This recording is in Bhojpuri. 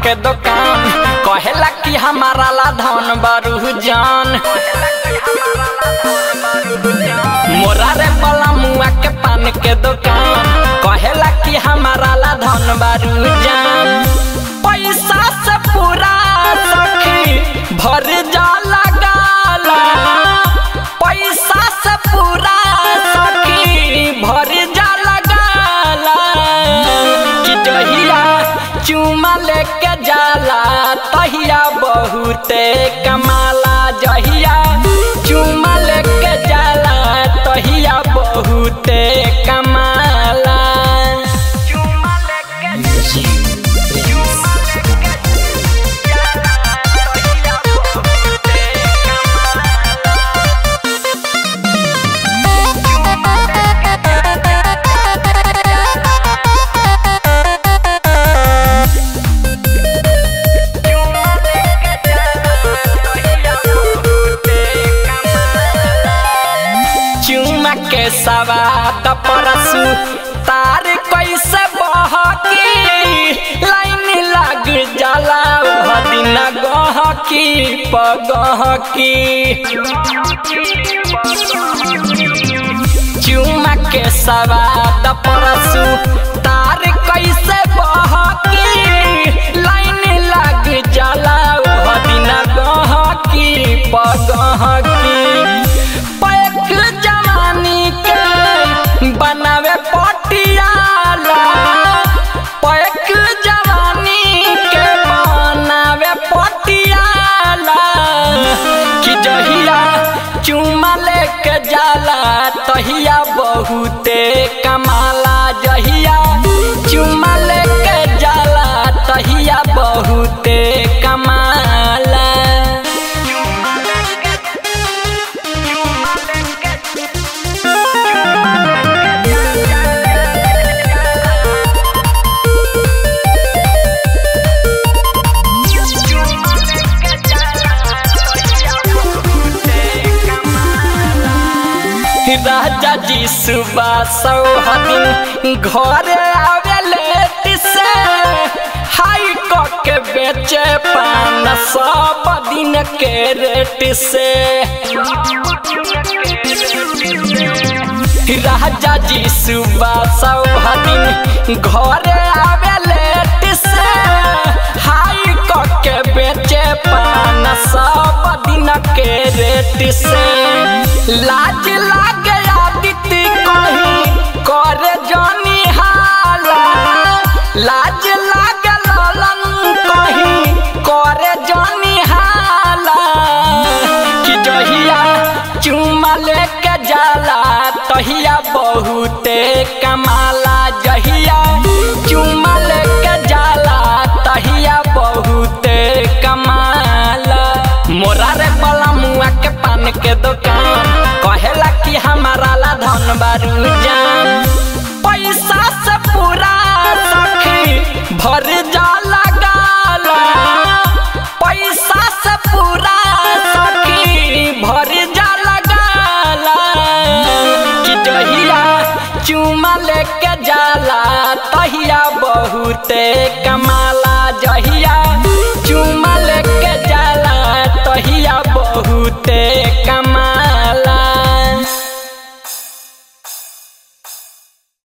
के दुकान कहेला कि हमारा ला धन बरू जान मोरा रे बला मुआ के पान के दुकान कहेला कि हमारा ला धन बरू जान पैसा से पूरा सखी भर जाला गाला पैसा से पूरा सखी भर जाला गाला कि जहिया चुमा लेके जाला तहिया बहुते कमाला जहिया चुमा लेके जाला तहिया बहुते कमाला चुमा लेके चुमा के सवाद परसु तार कैसे बहकी लाइन लग जाला उह दिन गहकी पगहकी चुमा के सवाद परसु तार कैसे बहकी लाइन लग जाला उह दिन गहकी पगहकी पैक जवानी के बनावे पटियाला पैक जवानी के बनावे पटियाला कि जहिया चुमा लेके जाला तहिया बहुते कमाला जहिया चुमा लेके जाला तहिया बहुते कमाला राजा जी सुबह सौहदिन घर आवे लेट से हाई क के बेचे पान सब दिन के रेट से राजा जी सुबह सौहदिन घर आवे लेट से हाई क के बेचे पान सब दिन के रेट से लाज लागे आदित्य कहीं कर जानी हाला लाज लागे ललन कहीं कर जानी हाला कि जहिया चुमा लेके जाला तहिया बहुते कमाला जहिया चुमा लेके जाला तहिया बहुते कमाला मोरा रे बला मुआ के पान के दुकान कहेला कि हमारा ला धन बारू जान पैसा से पूरा सखी भर जाला गाला पैसा से पूरा सखी भर जाला गाला कि जहिया चुमा लेके जाला तहिया बहुते